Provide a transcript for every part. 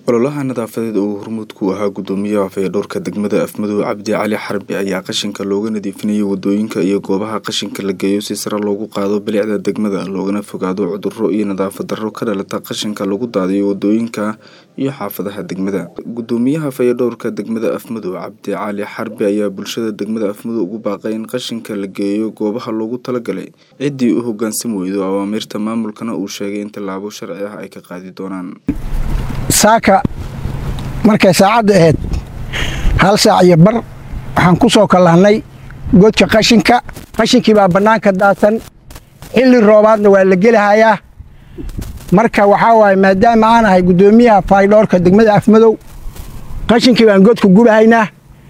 ololaha nadaafadeed oo hormuud ku ahaa gudoomiyaha fayadhowrka degmada afmadow cabdi cali xarbi ayaa qashinka looga nadiifinayay wadooyinka iyo goobaha qashinka la geeyo si sare loogu qaado bilicda degmada loogana fogaado cuduro iyo nadaafad darro ka dhalata qashinka lagu daadiyo wadooyinka iyo xaafadaha degmada gudoomiyaha fayadhowrka degmada afmadow cabdi cali xarbi ayaa bulshada degmada afmadow ugu baaqay in qashinka la geeyo goobaha loogu talagalay ciddii u hogaansami weydo awaamiirta maamulkana uu sheegay in tallaabo sharci ah ay ka qaadi doonaan saaka markay saacadda ahayd hal saac iyo bar waxaan ku soo kallahnay godka qashinka qashinkii baa bannaanka daadsan xilli roobaadna waa la gelihayaa marka waxaa waaye maadaama aan ahay guddoomiyaha faydhoorka degmada afmadow qashinkii baan godka gubahaynaa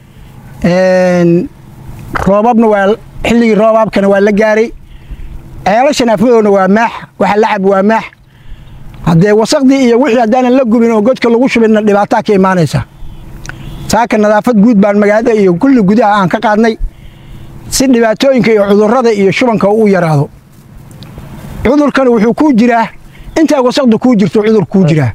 roobabna waa xilligii roobaabkana waa la gaaray ceelashan afmadowna waa maax waxa la cab waa maax haddee wasaqdii iyo wixii haddaanan la gubin oo godka lagu shubinna dhibaataa ka imaanaysa saaka nadaafad guud baan magaalada iyo kulli gudaha aan ka qaadnay si dhibaatooyinka iyo cudurrada iyo shubanka uu yaraado cudurkana wuxuu kuu jiraa intaa wasaqda kuu jirto cudur kuu jiraa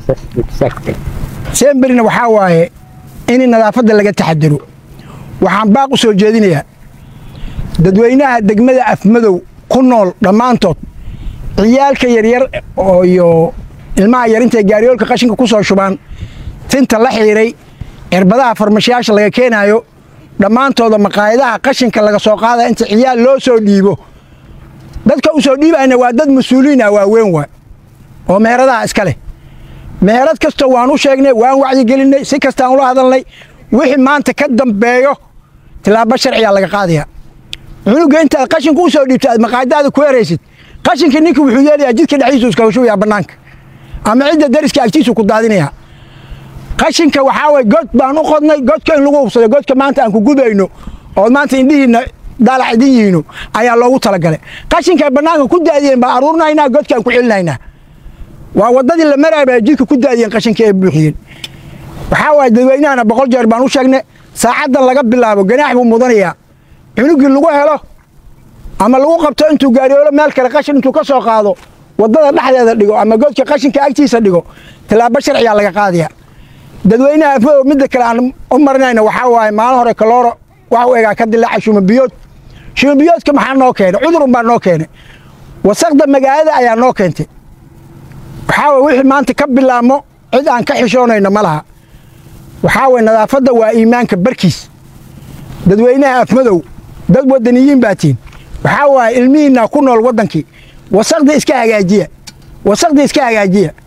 semberina waxaa waaye in nadaafadda laga taxadaro waxaan baaq u soo jeedinayaa dadweynaha degmada afmadow ku nool dhammaantood ciyaalka yaryar iyo ilmaha yar intay gaariyoolka qashinka ku soo shubaan tinta la xiiray cirbadaha farmashiyaasha laga keenaayo dhammaantooda maqaayadaha qashinka laga soo qaadaya inta ciyaal loo soo dhiibo dadka u soo dhiibayna waa dad mas-uuliin ah waaweyn waa oo meheradaha iska leh meherad kastoo waan u sheegnay waan wacyigelinay si kastaan ula hadalnay wixii maanta ka dambeeyo tilaabo sharciyaa laga qaadaya cunuga intaad qashinka u soo dhiibto aad maqaayadaada ku eraysid qashinkii ninkii wuxuu yeelayaa jidka dhexdiisu iskaga shubayaa bannaanka ama cidda dariska agtiisu ku daadinayaa qashinka waxaa waye god baan u qodnay godka in lagu hubsado godka maanta aan ku gubayno ood maanta indhihiinna daalac idin yihiino ayaa loogu talagalay qashinkay bannaanka ku daadiyeen baan aruurinaynaa godkaan ku celinaynaa waa waddadii la maraaya baa jidka ku daadiyeen qashinkii ay buuxiyeen waxaa waaye dadweynahana boqol jeer baan u sheegnay saacaddan laga bilaabo ganaax buu mudanayaa cunugii lagu helo ama lagu qabto intuu gaariyoolo meel kale qashin intuu ka soo qaado waddada dhexdeeda dhigo ama godka qashinka agtiisa dhigo tilaabo sharciyaa laga qaadaya dadweynaha afmadow midda kale aan u marinayna waxaa waaye maalin hore kalooro wax u egaa ka dilaaca shumabiyood shumabiyoodka maxaa noo keenay cudurun baa noo keenay wasaqda magaalada ayaa noo keentay waxaa waye wixii maanta ka bilaabmo cid aan ka xishoonayno ma laha waxaa waye nadaafadda waa iimaanka barkiis dadweynaha afmadow dad wadaniyiin baa tiin waxaa waaye ilmihiinna ku nool waddankii wasaqda iska hagaajiya wasaqda iska hagaajiya